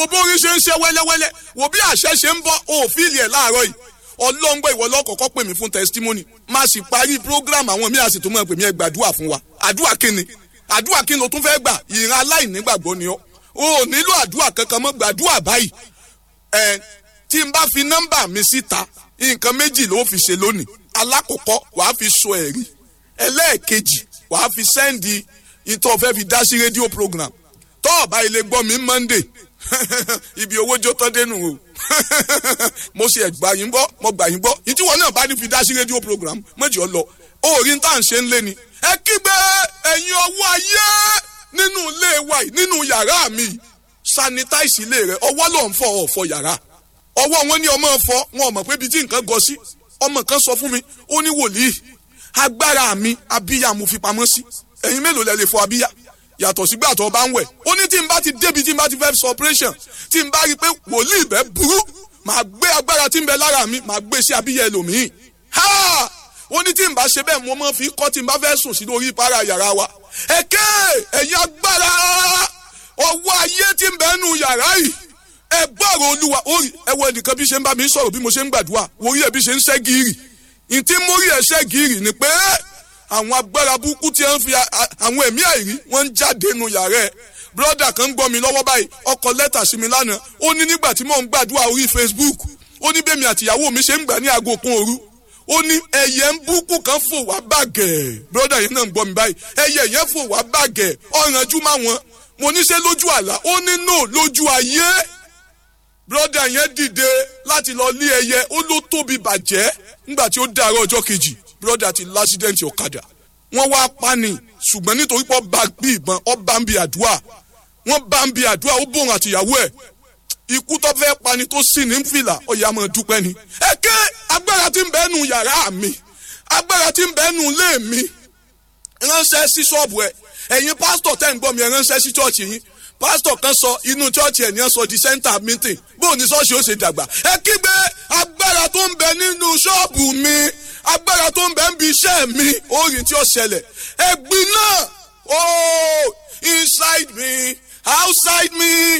bórí ṣe ń ṣe wẹ́lẹ́wẹ́lẹ́ wò bí àṣẹ ṣe ń bọ́ òfìlì ẹ̀ láàárọ̀ yìí ọlọ́ngbọ́ ìwọ lọ́kọ̀ọ́kọ́ pè mí fún testimony má sì parí program àwọn míì àsìtò mọ́ pè mí ẹ gbàdúrà fún wa àdúrà kíni àdúrà kíni o tún fẹ́ gbà ìran aláìnígbàgbọ́ ni ọ́ o ò nílò àdúrà kankan mọ́ gbàdúrà báyìí ẹ tí n bá fi nọ́mbà mi síta nǹkan méjì ló fi ṣe lónìí alákọ̀ọ́kọ́ wàá fi sọ ẹ̀rí ẹlẹ́ẹ̀kejì wàá fi sẹ́ndì ìtọ́ fẹ́ fi dá sí rédíò program tọ́ ọ̀bá ilé gbọ́ mi monday ibi owó jó tọ́ dénú o mo ṣe ẹ̀gbà yín gbọ́ mo gbà yín gbọ́ ìtí wọn náà bá ní fi dá sí rédíò program méjì ọ lọ orí tá à ń ṣe ń lé ni ẹ kígbe ẹ̀yin ọwọ́ ayé nínú ilé wa yìí nínú yàrá mi sanitize ilé rẹ ọwọ́ ló ń fọ ọ̀fọ̀ yàrá ọwọ́ wọn ní ọmọ fọ wọn ò mọ̀ pé ibi tí nǹkan gọ sí ọmọ kan sọ fún mi ó ní wòlíì agbára mi abíyá mo fi pamọ́ sí ẹ̀yin mélòó lẹ lè fọ abíyá yàtọ̀ sígbà tó bá ń wẹ̀ ó ní tí n bá ti débi tí n bá ti fẹ́ sọ operation tí n bá rí i pé wòlíì bẹ́ẹ̀ burú màá gbé agbára tí ń bẹ lára mi màá gbé sí abíyá ẹlòmíì ha ó ní tí n bá ṣe bẹ́ẹ̀ mo máa fi kọ́ tí n bá fẹ́ sùn sí lórí ìpara yàrá wa ẹ̀kẹ́ ẹ̀yin agbára ọwọ́ ayé tí ń bẹ nù yàrá yìí ẹ gbọ́rọ̀ olúwa orí ẹ wo ẹnìkan bí ṣe ń bá mi sọ̀rọ̀ bí mo ṣe ń gbàdúrà orí ẹ bí ṣe ń ṣẹ́ gírì ntí mórí ẹ ṣẹ́ gírì ni pé àwọn agbára burúkú tí wọ́n fi àwọn ẹ̀mí àìrí wọ́n ń jáde nù yàrá ẹ̀ broda kan ń gbọ́ mi lọ́wọ́ báyìí ọkọ̀ lẹ́tà sí mi lánàá ó ní nígbà tí mò ń gbàdúrà orí facebook ó ní bẹ́ẹ̀ mi àtìyàwó mi ṣe ń gbà ní aago kan òru ó ní ẹyẹ ń búkú kan fò wá bàgẹ́ broda yẹn náà ń gbọ́ mi báyìí ẹyẹ yẹn fò wá bàgẹ́ ọ̀rànjú má wọn mo ní ṣe lójú àlá ó ní no lójú ayé broda yẹn dìde láti lọ lé ẹyẹ ó ló tóbi bàjẹ́ nígbà tí ó dàárọ̀ ọjọ́ kejì broda ti lásídẹ̀ǹtì ọ̀kadà wọ́n wá pani ṣùgbọ́n nítorí pé ọba bí ìbọn ọba ń bi àdúrà wọ́n bá ń bi àdúrà ó bòrùn àtìyàwó ẹ̀ ikú tó fẹ́ pani tó sì ní fìlà ọ̀yà máa dúpẹ́ ni. ẹ ké agbára tí ń bẹ nù yàrá mi agbára tí ń bẹ nù ilé mi ránṣẹ́ sí ṣọ́ọ̀bù ẹ̀ ẹ̀yin pásítọ̀ tẹ́ ń gbọ́ mi ẹ̀ ránṣẹ́ sí ṣọ́ọ̀ṣì yín pásítọ̀ kan sọ inú ṣọ́ọ̀ṣì ẹ̀ ní ẹ̀ sọ di center meeting bóun ní ṣọ́ọ̀ṣì ó ṣe dàgbà ẹ kígbe agbára tó ń bẹ nínú ṣọ́ọ̀bù mi agbára tó ń bẹ ń bi iṣẹ́ mi orin tí ó ṣẹlẹ̀ ẹ̀gbin náà oh inside me outside me